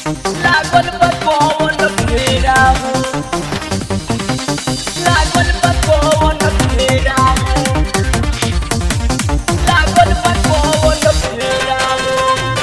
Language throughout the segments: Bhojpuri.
लागल बा कौन फेरा हो लागल बा कौन फेरा हो लागल बा कौन फेरा हो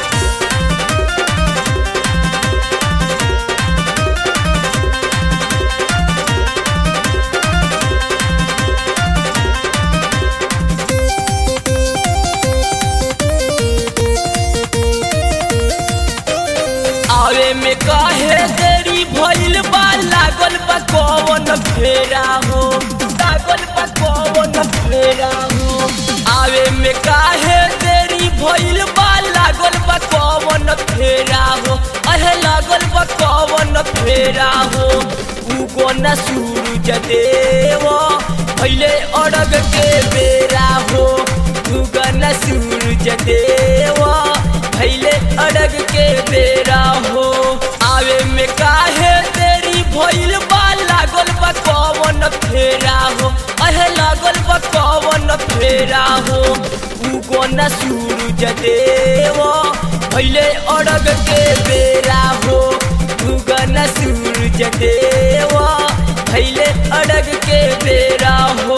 आवे में काहे देरी भइल बा लागल बा कौन फेरा हो लागल बा कौन फेरा हो आवे में काहे देरी भइल बा लागल बा कौन फेरा हो अहे लागल बा कौन फेरा हो उगो न सूरज देव पहले अड़ग के बेरा हो उगो न सूरज देव पहले अड़ग के बेरा हो आवे में काहे तेरी भइल बा लागल बा कौन फेरा हो अहे लागल बा कौन फेरा हो उगो न सूरज देव पहले अड़ग के बेरा हो उगो न सूरज देव पहले अड़ग के बेरा हो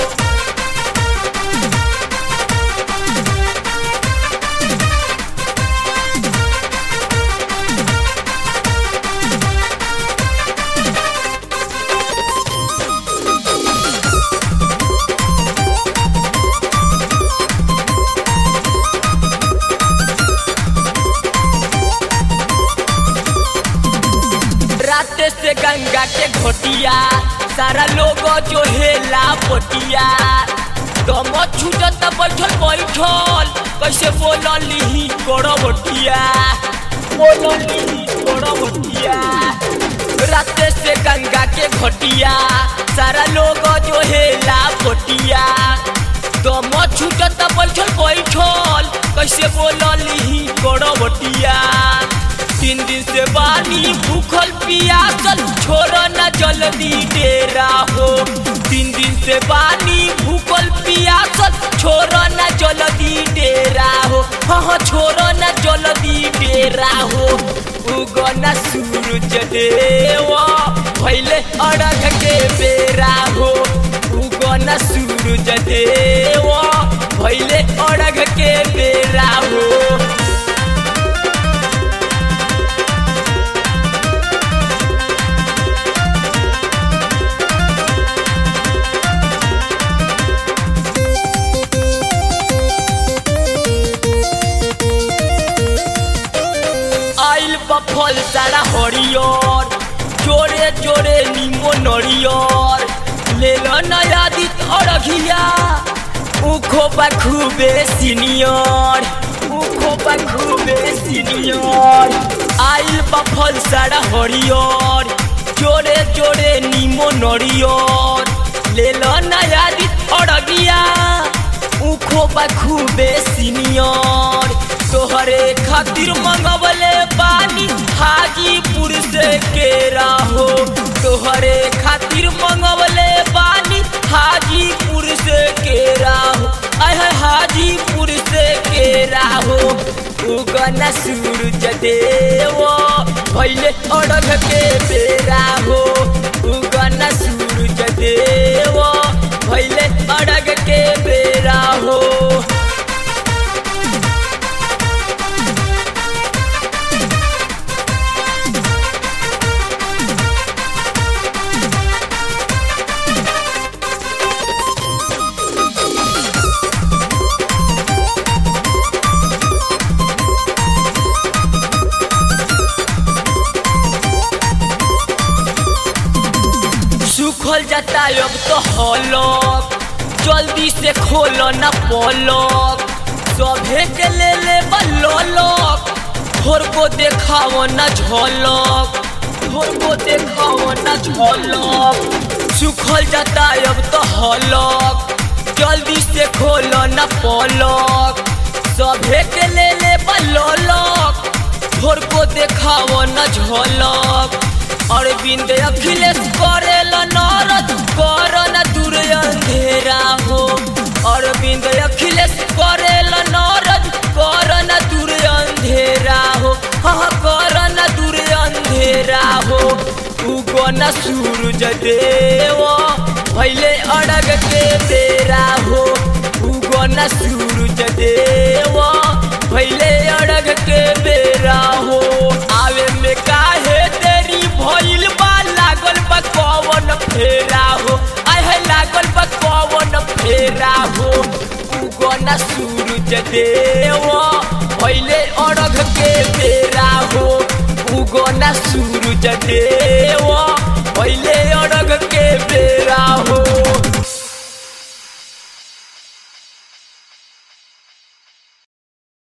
रात से गंगा के घोटिया सारा लोग जो हेला पोटिया दम छूटत बैठल बैठल कैसे बोलली करो बटिया बोलली करो बटिया रात से गंगा के घोटिया सारा लोग जो हेला पोटिया दम छूटत बैठल बैठल कैसे बोलली करो बटिया तीन दिन से बानी भूखल पियासल छोड़ न जल्दी डेरा हो तीन दिन से बानी भूखल पियासल छोड़ न जल्दी डेरा हो हाँ हाँ छोड़ न जल्दी डेरा हो उगना सूरज देवा पहले अड़ग के बेरा हो उगना सूरज देवा पहले अड़ग के बेरा हो आइल बा फल सारा हरियर जोरे जोरे नीमो नरियर ले लो नया दित अरघिया उखो बा खूबे सीनियर उखो बा खूबे सीनियर आइल बा फल सारा हरियर जोरे जोरे नीमो नरियर ले लो नया दित अरघिया उखो बा खूबे सीनियर तोहरे खातिर मंगवले पानी हाजीपुर से केरा हो तोहरे खातिर मंगवले पानी हाजीपुर से केरा हो अहे हाजीपुर से केरा हो उगना सूरज देव भैले अड़ग के बेरा हो उगना सूरज देव भैले अड़ग के बेरा हो सुखल जाता अब तो हलक जल्दी से खोलो न पलक सभे के ले ले बलक भोर को देखाओ न झलक भोर को देखाओ न झलक सुखल जाता अब तो हलक जल्दी से खोलो न पलक सभे के ले ले बलक भोर को देखाओ न झलक अरविंद अखिलेश करेल नारद कर न दूर अंधेरा हो अरविंद अखिलेश करेल नारद कर न दूर अंधेरा हो हाँ कर न दूर उगन सूरज देव भैले अड़ग के बेरा हो उगन सूरज देव भैले अड़ग के बेरा हो आवे में काहे देरी भइल बा लागल बा कवन फेरा हो आय है लागल बा कवन फेरा हो उगन सूरज देव भैले अड़ग के बेरा हो उगना सूरज देव पहले अड़ग के बेरा हो